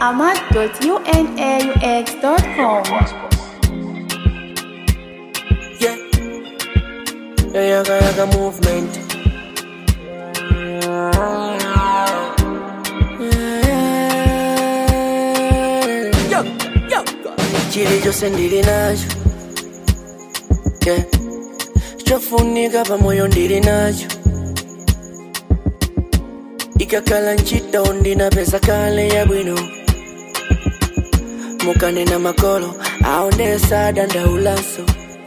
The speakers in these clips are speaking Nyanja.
ahmad.unaux.com. Yeah. Yeah, yaga yaga movement. Yo, yo. Chili chose ndili nacho. Yeah. Chofunika pamoyo ndili nacho. Ikakala ntchito ndina pesa kale ya bwino. Mukanena makolo aonesa dandaulaso.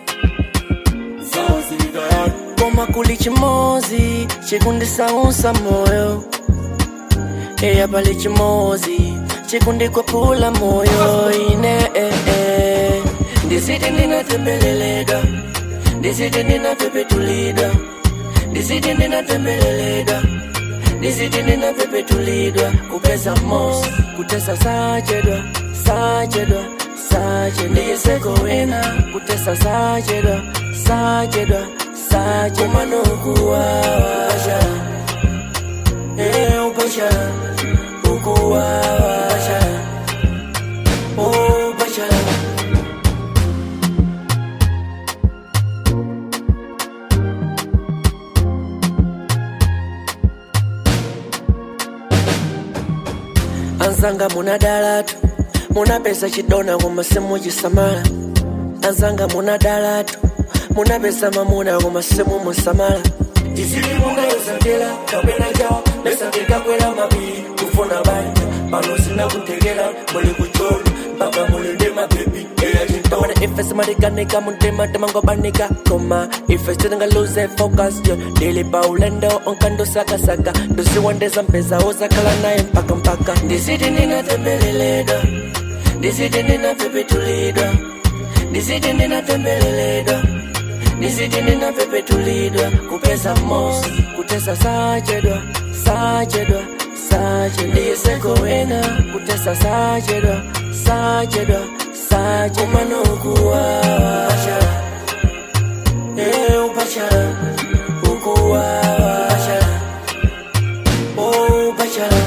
koma kuli chimozi chikundisausa moyo eya pali chimozi chikundikwapula moyo ine eh, eh. ndisiti ndinatembeleleda ndisiti ndinapepetulidwa ndisiti ndinatembeleleda ndisiti ndinapepetulidwa kupeza mosi kutesa sachedwa sachedwa sache ndiyiseko wina kutesa sachedwa sachedwa sache kumanokuwawa Eh, upasha ukuwawa upasha anzanga munadalatu munapesa chidona koma simuchisamala anzanga munadalatu munapesa mamuna koma simusamala tizili munayozandela kapena jawa mesakekakwera mapiri kufuna banja pano sina kutekera muli kucholo mpaka mulinde mabebi eyachintona ife simalikanika mutima timangobanika koma ife sitingaluze focus yo ndilipa ulendo onkandosakasaka ndosiwandeza mpeza uzakhala naye mpaka mpaka ndisiti ndinatembeleleda ndisiti ndinapepetulidwa ndisiti ndinatembeleleda ndisiti ndinapepetulidwa kupeza mosi kutesa sachedwa sachedwa sache ndiyiseko wena kutesa sachedwa sachedwa sache umanokuwawa Eh, upachala ukuwawa Oh, upachala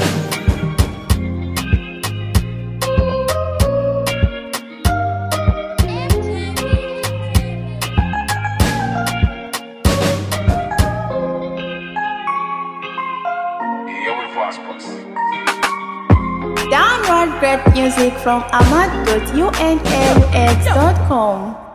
Download great music from ahmad.unaux.com.